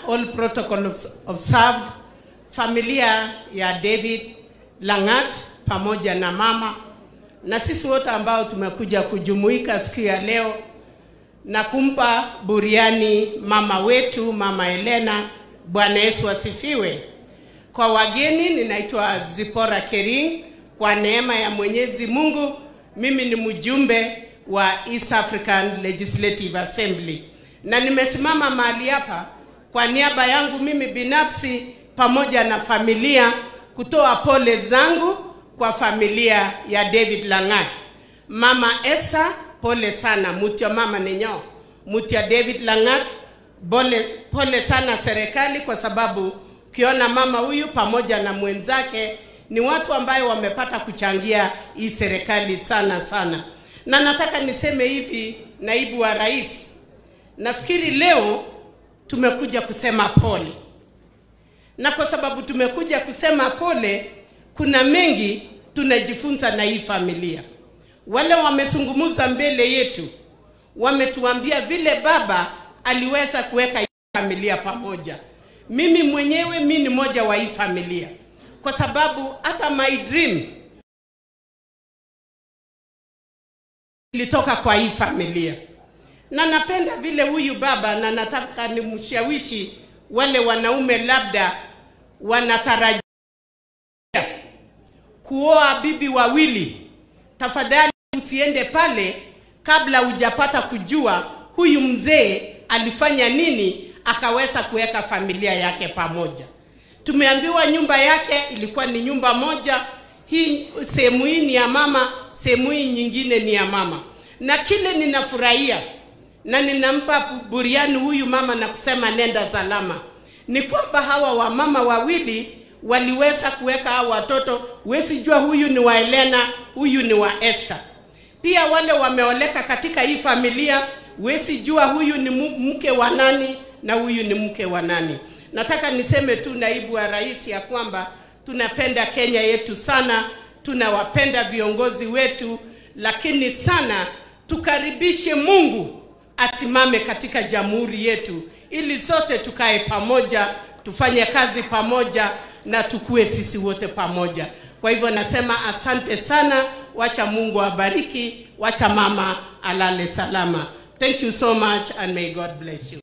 all protocols observed, familia ya David Langat pamoja na mama na sisi wote ambao tumekuja kujumuika siku ya leo na kumpa buriani mama wetu mama Helena. Bwana Yesu asifiwe. Kwa wageni, ninaitwa Zipora Kering. Kwa neema ya Mwenyezi Mungu, mimi ni mjumbe wa East African Legislative Assembly na nimesimama mahali hapa kwa niaba yangu mimi binafsi pamoja na familia kutoa pole zangu kwa familia ya David Langat. Mama Esther, pole sana mutya mama nenyo mutya David Langat, pole, pole sana serikali, kwa sababu ukiona mama huyu pamoja na mwenzake ni watu ambayo wamepata kuchangia hii serikali sana sana, na nataka niseme hivi, naibu wa rais, nafikiri leo tumekuja kusema pole, na kwa sababu tumekuja kusema pole, kuna mengi tunajifunza na hii familia. Wale wamezungumza mbele yetu wametuambia vile baba aliweza kuweka hii familia pamoja. Mimi mwenyewe mi ni moja wa hii familia, kwa sababu hata my dream ilitoka kwa hii familia, na napenda vile huyu baba, na nataka nimshawishi wale wanaume labda wanatarajia kuoa bibi wawili, tafadhali usiende pale kabla hujapata kujua huyu mzee alifanya nini akaweza kuweka familia yake pamoja. Tumeambiwa nyumba yake ilikuwa ni nyumba moja, hii sehemu hii ni ya mama, sehemu hii nyingine ni ya mama, na kile ninafurahia na ninampa buriani huyu mama na kusema nenda salama, ni kwamba hawa wamama wawili waliweza kuweka hao watoto. Huwezi jua huyu ni wa Helena, huyu ni wa Esther. Pia wale wameoleka katika hii familia, huwezi jua huyu ni mke wa nani na huyu ni mke wa nani. Nataka niseme tu, naibu wa rais, ya kwamba tunapenda Kenya yetu sana, tunawapenda viongozi wetu, lakini sana tukaribishe Mungu asimame katika jamhuri yetu, ili sote tukae pamoja, tufanye kazi pamoja na tukue sisi wote pamoja. Kwa hivyo nasema asante sana, wacha Mungu abariki, wacha mama alale salama. Thank you so much and may God bless you.